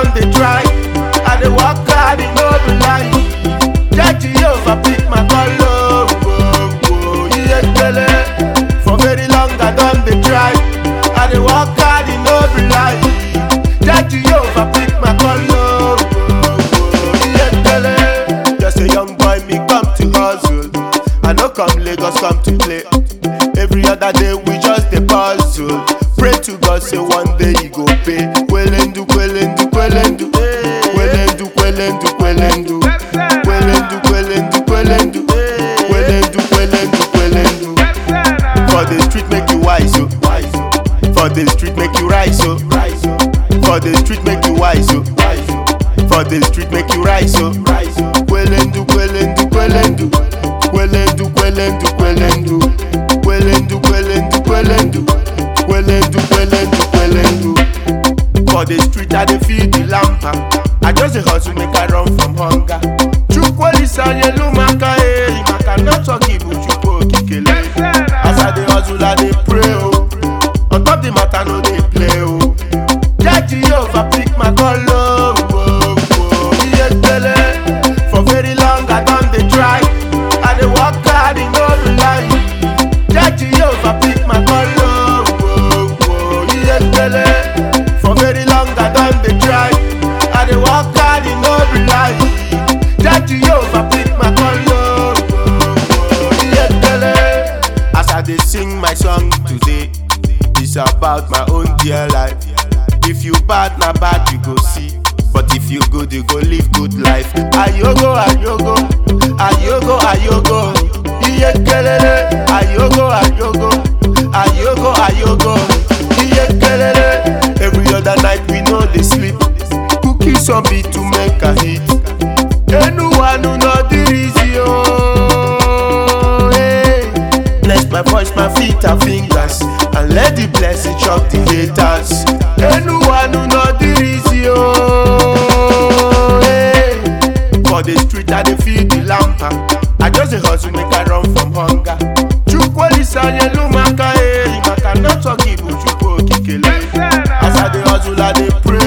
don dey try. I dey work hard, e no be lie. Jẹ́ Jehovah pick my call, oh, oh, oh, iye gbele. For very long I don dey try. I dey work hard, e no be lie. Jẹ́ Jehovah pick my call, oh, oh, oh, iye gbele. Just a young boy, me come to hustle. I no come Lagos, come to play. Every other day we just dey puzzle. Pray to God say one day he go pay. Kwelendu, kwelendu, kwelendu. Kwelendu, kwelendu, kwelendu. Kwelendu, kwelendu, kwelendu. Kwelendu, kwelendu, kwelendu. For the street make you wise, oh. For the street make you rise, oh. For the street make you wise, oh. For the street make you rise, oh. Kwelendu, kwelendu, kwelendu. Kwelendu, kwelendu, kwelendu. Kwelendu, kwelendu, kwelendu. Kwelendu, kwelendu, kwelendu. For the street I dey feel the lamper. I just dey hustle make I run from hunger. Chukwuolisa yelu maka eh, maka no talk ibu chukwu okikele. As I dey hustle I dey pray oh. On top the matter no dey play oh. Jẹ́ Jehovah pick my call oh. oh, oh. Iye gbele. For very long I don dey try. I dey work hard e no be lie. Jẹ́ Jehovah pick my call oh. oh, oh. Iye gbele. For very long I don dey try. I dey work hard e no be lie. Jẹ́ Jehovah pick my call oh. oh, oh. Iye gbele. As I dey sing my song today, it's about my own dear life. If you bad na bad you go see, but if you good you go live good life. Ayogo ayogo, ayogo ayogo, iye kelele. Ayogo ayogo, ayogo ayogo, iye kelele. Every other night we no dey sleep, cookies on beat to make a hit. Enuwanu no dirizi oh. Hey. Bless my voice, my feet and fingers, and let the blessing chop the haters. Enuwanu no dirizi oh. Hey. For the street I dey feel the lamper. I just dey hustle make I run from hunger. Chukwuolisa yelu maka eh, maka no talk ibu chukwu okikele. As I dey hustle I dey pray